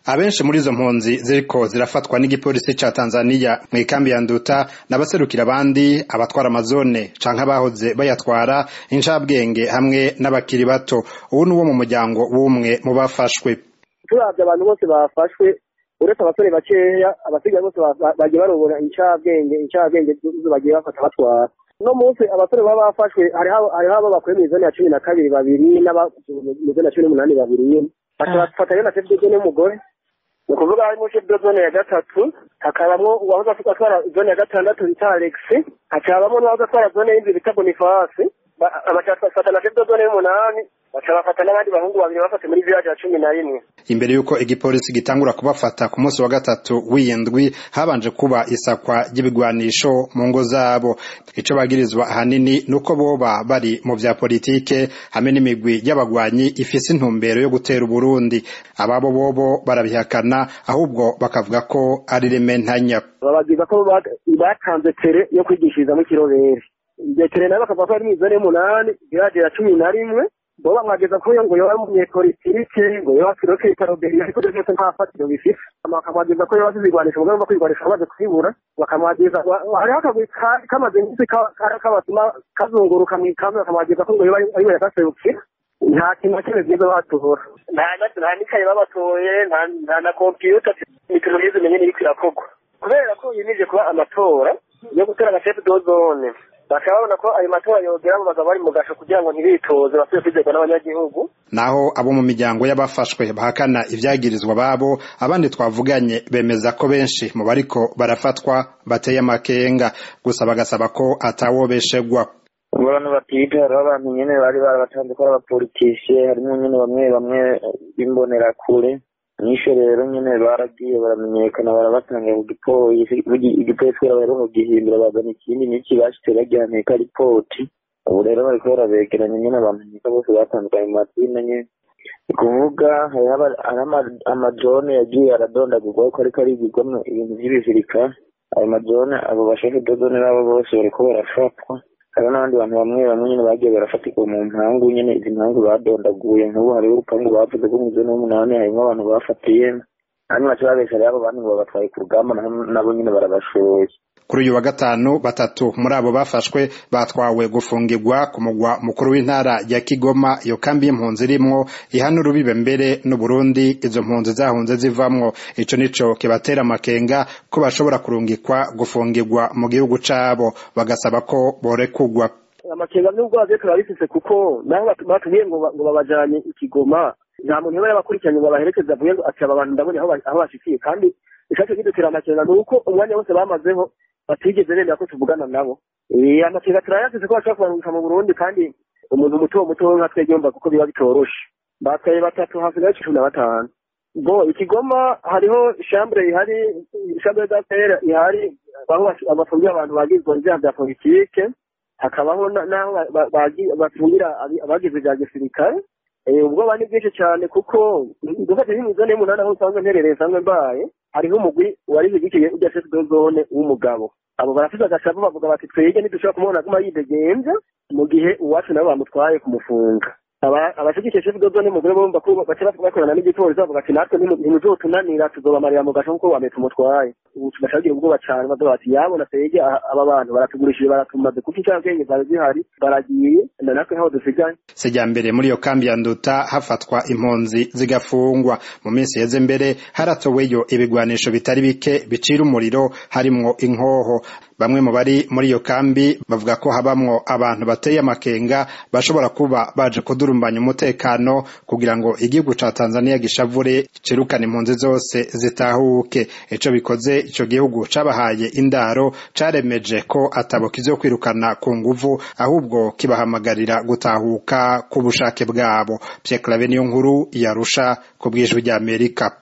abenshi muri izo mpunzi ziriko zirafatwa n'igipolisi ca Tanzania mu ikambi ya Nduta n'abaserukira abandi abatwara amazone canke abahoze bayatwara incabwenge hamwe n'abakiri bato ubu ni uwo mu muryango w'umwe mu bafashwe turavye abantu bose bafashwe uretse abasore bakeya abasigaye bose bagiye barobora incabwenge incabwenge zo bagiye bafata batwara uno munsi abasore baba bafashwe hariho abo bakuye mw'izone ya cumi na kabiri babiri n'abamw'izone ya cumi n'umunani babiri nyene bafatanye na chef de zone y'umugore ni ukuvuga harimo chef de zone ya gatatu hakabamwo uwahoze atwara zone ya gatandatu bita alex hakabamwo n'uwahoze atwara zone y'indwi bita bonifasi bafata na chef de zone y'umunani baca bafata n'abandi bahungu babiri bafate muri village ya cumi na rimwe imbere y'uko igipolisi gitangura kubafata ku munsi wa gatatu w'iyindwi habanje kuba isakwa ry'ibigwanisho mu ngo zabo ico bagirizwa ahanini nuko boba bari mu vya politike hamwe n'imigwi y'abagwanyi ifise intumbero yo gutera uburundi ababo bobo barabihakana ahubwo bakavuga ko ari rementanya babagiza ko batanze tere yo kwigishirizamo ikirobere iryo tere nayo bakavuga ko ari mw'izone y'umunani village ya cumi na rimwe bo bamwageza ko ngo yoba umunyepolitike ngo yoba filoke itaroberi ariko ivyo vyose nta fatiro bifise bakamwageza ko yoba azi ibigwanisho mugabo ngo kwigwanisha bamaze kwibura bakamwageza hariho akagwi kamaze imisi kabatuma kazunguruka mw'ikambi bakamwageza ko ngo yoba ariwe yagaserukira nta kintu na kimwe vyiza batora nta n'ikaye babatoye nta na kompiyuta ibintu vyiza umenye n'iriko irakorwa kubera ko yimije kuba amatora yo gutora agacefu dozone bakaba babona ko ayo matora yogera abo bagabo bari mu gasho kugira ngo ntibitoze basubire kwizerwa n'abanyagihugu naho abo mu miryango y'abafashwe bahakana ivyagirizwa babo abandi twavuganye bemeza ko benshi mu bariko barafatwa bateye amakenga gusa bagasaba ko atawobeshegwa abantu batwite hariho abantu nyene bari barabatanze ko ari abapolitisiye harimo nyene bamwe bamwe b'imbonerakure nisho rero nyene baragiye baramenyekana barabatanga ku gipolisi igipolisi kubera baheruka kugihindura bazana ikindi n'iki bashitse bagihaneka ripoti ubu rero bariko barabegeranya nyene bamenyeka bose batandukanye mu mazina nyene ni kuvuga hariho amajone yagiye aradondagurwa ko ariko arigirwamwo ibintu vy'ibizirikare ayo majone abo bashefe dodone nabo bose bariko barafatwa hariho n'abandi bantu bamwe bamwe nyene bagiye barafatirwa mu mpangu nyene izi mpangu badondaguye nk'ubu hariho urupangu bavuze ko mw'izone y'umunani harimwo abantu bafatiye hanyuma baca babesha rero abo bandi ngo babatwaye ku rugamba nabo nyene barabashoye kuri uyu wa gatanu batatu muri abo bafashwe batwawe gufungirwa ku mugwa mukuru w'intara ya Kigoma iyo kambi y'impunzi irimwo ihana urubibe mbere n'Uburundi izo mpunzi zahunze zivamwo ico nico kibatera amakenga ko bashobora kurungikwa gufungirwa mu gihugu cabo bagasaba ko borekugwa amakenga n'ubwo baje turabifise kuko naho batubwiye ngo ngo babajanye ikigoma nta muntu yoba yabakurikiranye ngo baherekeze avuye ngo ati aba bantu ndabonye aho bashikiye kandi icaco kidutera amakenga ni uko umwanya wose bamazeho batigeze bemera ko tuvugana nabo amakenga turayafise ko bashobora kubarungika mu burundi kandi umuntu muto muto nka twebwe yumva kuko biba bitoroshe batwaye batatu hasigaye cumi na batanu bo ikigoma hariho shambure ihari shambure d'affaire ihari aho bafungira abantu bagizwe ivyaha vya politike hakabaho n'aho bafungira abagize vya gisirikare ubwoba ni bwinshi cyane kuko dufate nk'imizone y'umunani aho usanzwe mperereye nsanzwe mbaye hariho umugwi wari wigikiye ujya chef de zone w'umugabo abo barafise agashavu bavuga bati twege ntidushobora kumubona aguma yidegemvya mu gihe uwacu nabo bamutwaye kumufunga abashigikiye chef de zone umugore bumva ko baca bakorana n'igipolisi bavuga ati natwe ntimuzotunanira tuzobamarira mu gasho kuko wame tumutwaye ubu tugaca bagira ubwoba cane bavuga bati yabona twege aba bantu baratugurishije baratumaze kuko incabwenge zari zihari baragiye na natwe ntaho dusigaye sijya mbere muri iyo kambi ya nduta hafatwa impunzi zigafungwa mu minsi yeze mbere haratoweyo ibigwanisho bitari bike bicira umuriro harimwo inkoho bamwe mu bari muri iyo kambi bavuga ko habamwo abantu bateye amakenga bashobora kuba baje kudurumbanya umutekano kugira ngo igihugu ca Tanzania gishavure cirukane impunzi zose zitahuke ico bikoze ico gihugu cabahaye indaro caremeje ko atabo kizokwirukana ku nguvu ahubwo kibahamagarira gutahuka ku bushake bwabo Pierre Claver niyo nkuru yarusha ku bwijwi ry'Amerika